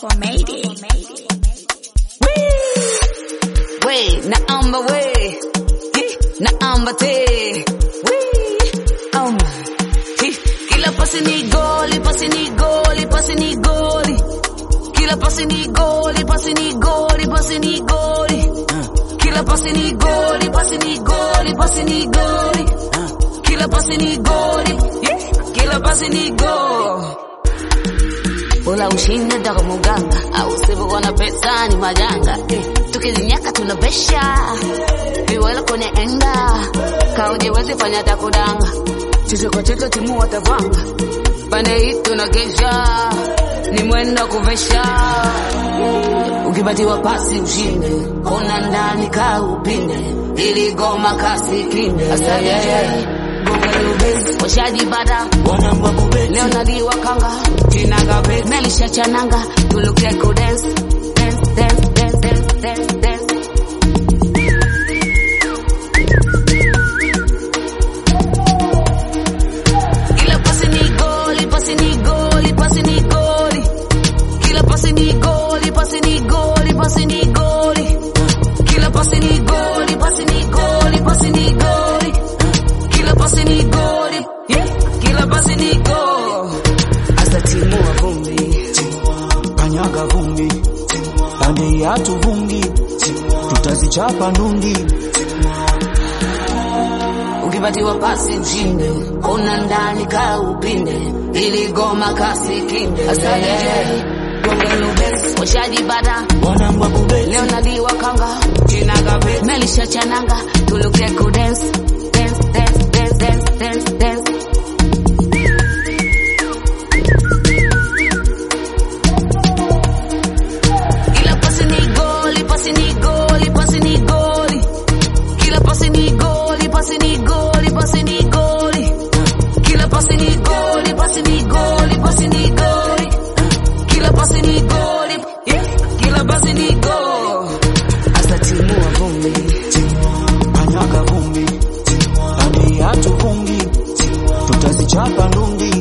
We, naomba we, Hi, naomba te, we, um, Hi, kila pasi ni goli, pasi ni goli, pasi ni goli, kila pasi ni goli, pasi ni goli, pasi ni goli, kila pasi ni goli, pasi ni goli, pasi ni goli, kila pasi ni goli, yeah, kila pasi ni goli. Bora ushinde daga muganga au usipokuwa na pesa ni majanga eh, tukizinyaka tunabesha viwela kwenye enga kaujewezi fanya takudanga chicho kwa chicho timu watavanga pande hii tunagesha ni mwendo kuvesha ukipatiwa pasi ushinde ona ndani ka upinde ili goma kasi kinde asante washajibada leo naliwa kanga melisha chananga tuluke ku dance dance dance dance dance dance dance Kila pasi ni goli, pasi ni goli, pasi ni goli. Kila pasi ni goli, pasi ni goli, pasi ni goli. Kila pasi ni goli, pasi ni goli, pasi ni goli. Kila pasi ni goli, yeah. Kila pasi ni goli. Asa timu wa vumbi, kanyaga vumbi pande yatu vumbi tutazichapa ndungi ukipatiwa pasi ushinde, ona ndani ka upinde, ili goma kasi kinde. Asante washajibada wanangwa kubeti leo naliwa kanga melisha chananga tuluke ku dance dance dance dance dance dance dance Kila pasi ni goli, pasi ni goli, pasi ni goli. Kila pasi ni goli, pasi ni goli, pasi ni goli. Kila pasi ni goli, pasi ni goli, pasi ni goli. Kila pasi ni goli, yeah. Kila pasi ni goli. Asa timu wa vumbi, kanyaga vumbi pande yatu vumbi tutazichapa ndungi